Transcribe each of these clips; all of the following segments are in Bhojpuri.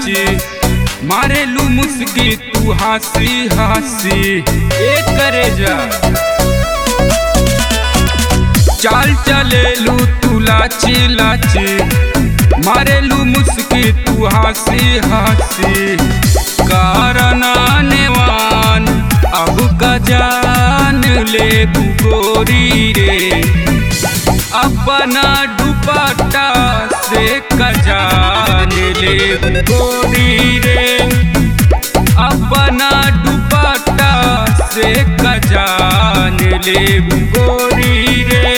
लाची मारेलू मुस्की तू हंसी हंसी एक करे जा चाल चलेलू तू लाची लाची मारेलू मुस्की तू हंसी हंसी कारना नेवान अब का जान ले गोरी रे अपना दुपट्टा से कजान ले गोरी रे अपना दुपट्टा से कजान ले गोरी रे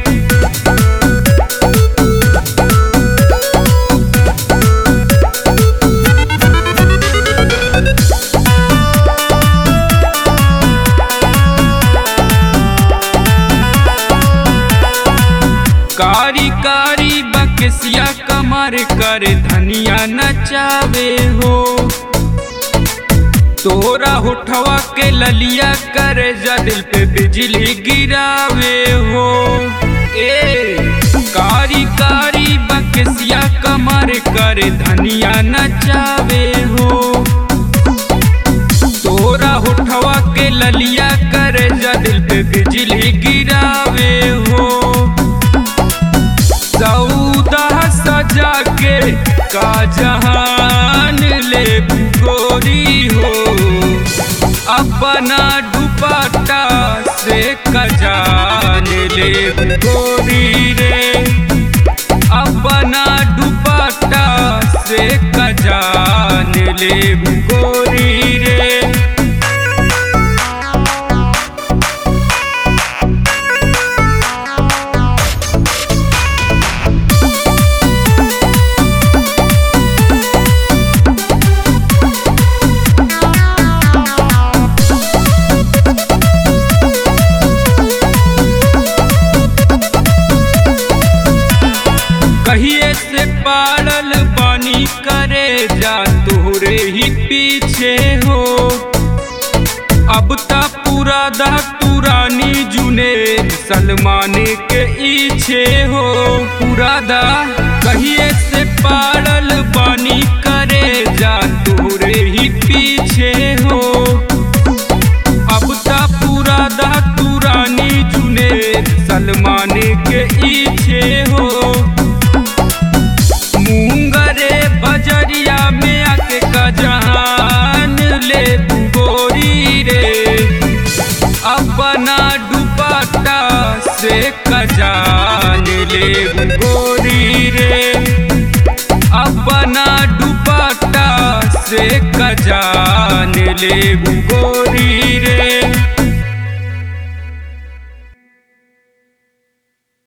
कारी कारी बकसिया कमर कर धनिया नचावे हो तोरा होठवा के ललिया कर जा दिल पे बिजली गिरावे हो ए कारी कारी बकसिया कमर कर धनिया नचावे हो तोरा होठवा के ललिया कर जा दिल पे बिजली गिरावे हो सौदा सजा के का जहान ले गोरी हो अपना दुपट्टा से कजान ले गोरी रे अपना दुपट्टा से कजान ले गोरी रे कहिए से पाड़ल बानी करे जा तोहरे ही पीछे हो अब ता पूरा दा पुरानी जुने सलमान के इच्छे हो पूरा दा कहिए से पाड़ल बानी करे जा तोहरे ही पीछे हो अब ता पूरा दा पुरानी जुने सलमान के इच्छे हो मुंगरे बजरिया में आके कजहान ले गोरी रे अपना दुपट्टा से कजान ले गोरी रे अपना दुपट्टा से कजान ले गोरी